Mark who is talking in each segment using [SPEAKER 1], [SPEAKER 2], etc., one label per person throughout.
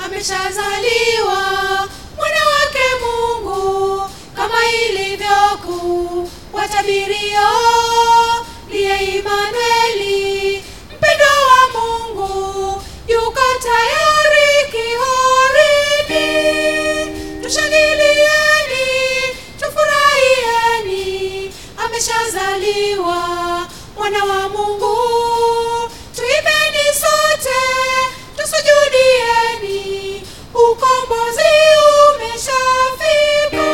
[SPEAKER 1] ameshazaliwa mwana wake Mungu, kama ilivyoku watabirio liye Imanueli, mpendo wa Mungu yuko tayari kihorini. Tushangilieni, tufurahieni, ameshazaliwa mwana wa Mungu. Tuimbeni sote, tusujudieni, ukombozi umeshafika.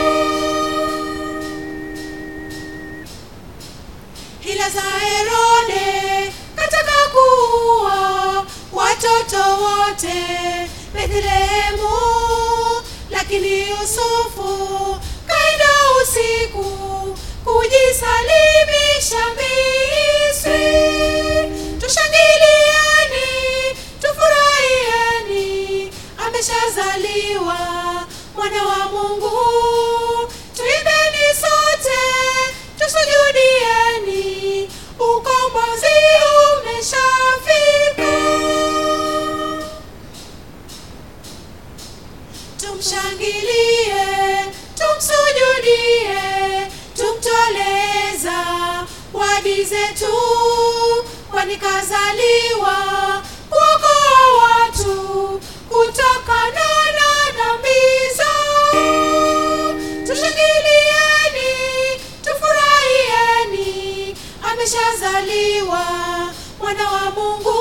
[SPEAKER 1] Hila za Herode kataka kuua watoto wote Bethlehemu, lakini Yusufu kaenda usiku kujisalimisha Misri. Tushangilieni, tufurahieni, ameshazaliwa mwana wa Mungu. Tuimbeni sote, tusujudieni, ukombozi umeshafika. Tumshangilie, tumsujudie, tumtoleza wadi zetu, kwani kazaliwa kuokoa watu kutokana na dhambi zao. Tushangilieni, tufurahieni, ameshazaliwa mwana wa Mungu.